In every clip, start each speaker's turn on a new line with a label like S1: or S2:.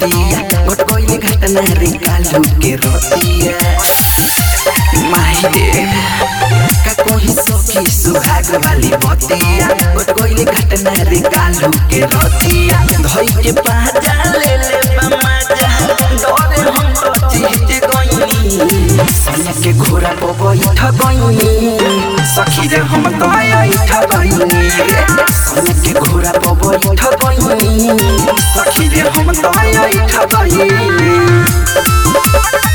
S1: बतिया घट गइले घटना रे कालू के रतिया माही रे का कोही सखी सुहाग वाली बतिया घट गइले घटना रे कालू के रतिया धई के पाजा ले ले बमाजा डरे हम तो जीत गइनी सैया के घोड़ा पर बैठ गइनी सखी रे हम तो बैठ गइनी रे सैया के घोड़ा पर बैठ गइनी सखी रे हम तो बैठ गइनी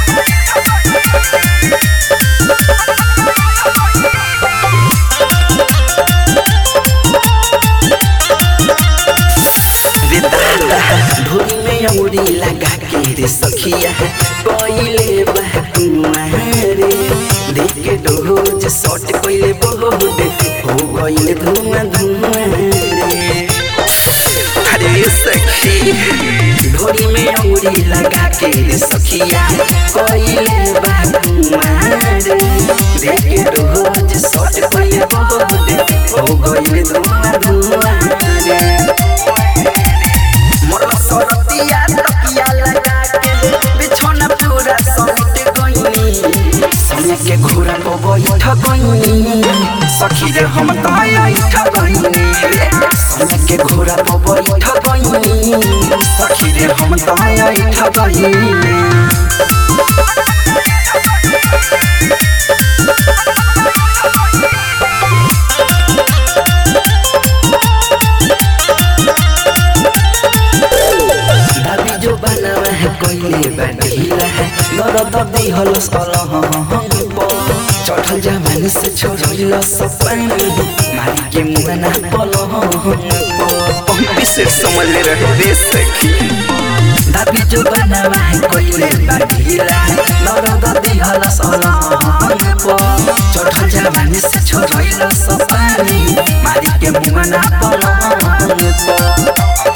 S1: रे दादा ढोरी में अंगुरी लगा के रे सखिया कोइले बहकुआ रे देख के डोज शॉट कोइले बहुत हो गइले धुआं धुआं रे अरे सखी ढोरी में अंगुरी लगा के रे सखिया कोइले बहकुआ रे देख के डोज शॉट कोइले बहुत हो गइले धुआं धुआं रे मोरला सरतिया तकिया लगा के बिछौना पूरा समेट गइनी सैया के घोड़ा पर बैठ गइनी सखी रे हम तो बैठ गइनी रे सैया के घोड़ा पर बैठ गइनी सखी रे हम तो बैठ गइनी दाबी जो बनावा है कोइले बाटीला है दर्द दिहल सलह चढ़ल जवानी से छोड़ल सपानी मारी के मुआना पलह
S2: विशेष समझ ले रहे रे सखी
S1: दाबी जो बनावा है कोइले बाटीला है दर्द दिहल सलह चढ़ल जवानी से छोड़ल सपानी मारी के मुआना पलह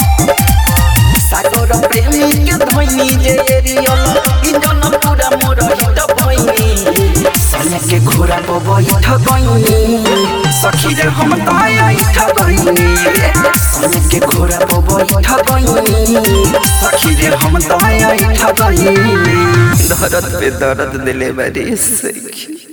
S1: सागर प्रेमी के धोइनी जे एरियल इंजन पूरा मोर हित भइनी सैया के घोड़ा पर बैठ गइनी सखी रे हम तो बैठ गइनी रे सैया के घोड़ा पर बैठ गइनी सखी रे हम तो बैठ गइनी
S2: दर्द पे दर्द दिले बारी सखी